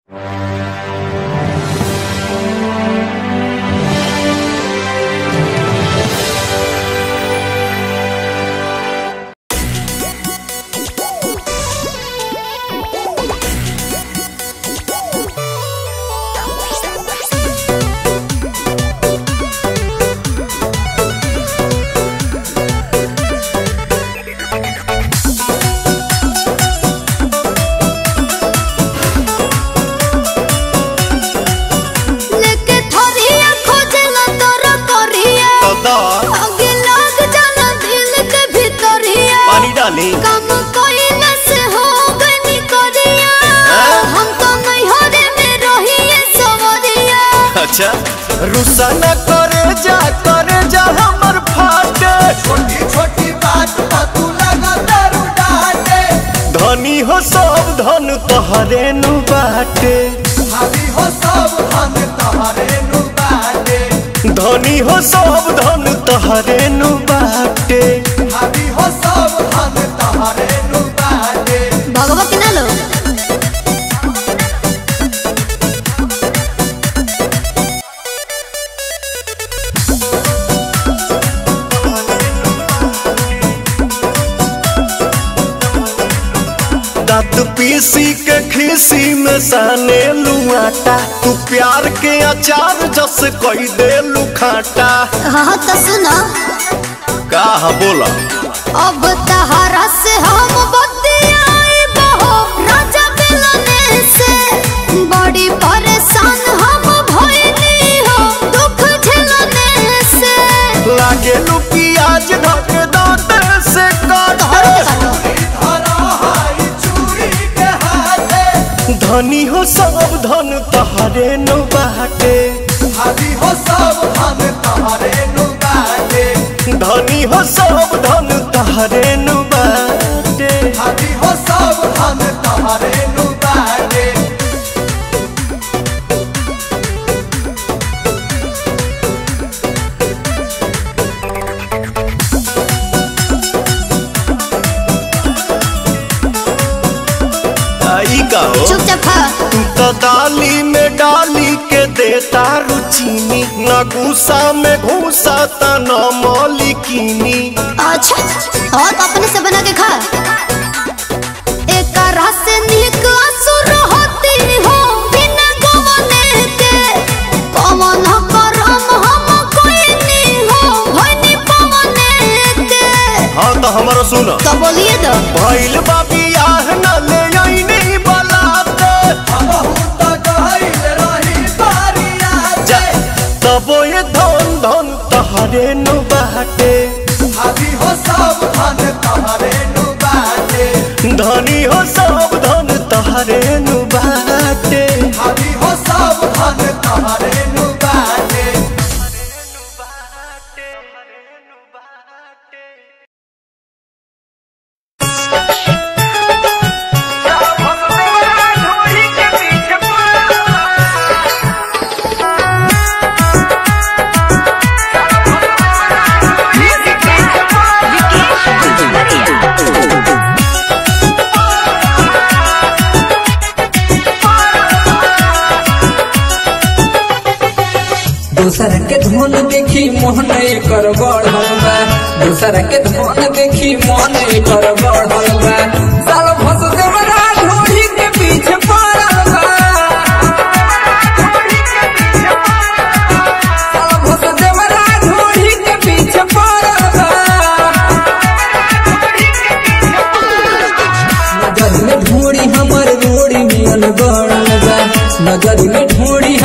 लेके थोरिया खोजला तोरा करिया दादा आगे लग जाला दिल के भीतरिया पानी डाली काम कइला से हो गनी करिया हाँ? हम तो नैहरे में रहिए सवरिया अच्छा रुसा न करे जा करे जा हमर फाटे छोटी छोटी बात पर तू लगा दारू डाटे धनी हो सब धन तोहरे नु बाटे भाभी हो सब हम तुम्हारे नु बाटे धनी हो सब धन तोहरे नु बाटे भाभी हो सब हम तुम्हारे नु बाटे भगवा के ना लो दांत पीसी के खीसी में साने लुआटा तू प्यार के अचार जस कोई दे लुखाटा हाँ तो सुनो का बोला अब तहरा से हम बतियाई बहो राजा मिलने से बड़ी परेशान हम भइली हो दुख झेलने से लागे लू प्याज ढक दांत से काटे धरा हाई चूड़ी के हाथे धनी हो सब धन तोहरे नु बाटे भाभी हो सब हम तुम्हारे नु बाटे धनी हो सब धन तोहरे नु बाटे भाभी हो सब हम तुम्हारे नु बाटे आई का हो चुपचाप खा तू तो दाली में डाली के देता रुचीनी न गुस्सा में घूसा त न मौलिकीनी अच्छा और अपने से बना के खा एक रस से निक असुर होती हो बिना गवने के पवन करम हम कोई नहीं हो भनी पवने के हाँ तो हमारा सुन तो बोलिए तो भइल बाबी आह न ले आईनी बलाते बहुत गहिल रही बारिया जा तबो ये धन धन तहरे नु बाटे भाभी हो सब धन तुम्हारे नु बाटे धनी हो सब धन तहरे नु बाटे भाभी हो सब धन तुम्हारे नु बाटे दूसरा के धन देखी मोहन कर बढ़ल बा दूसरा के धन देखी मोहन कर बढ़ल बा साल भस देवरा ढोली के पीछे पड़ल बा साल भस देवरा ढोली के पीछे पड़ल बा नजर में ढोड़ी हमर रोड़ी नियन गड़ल बा नजर में ढोड़ी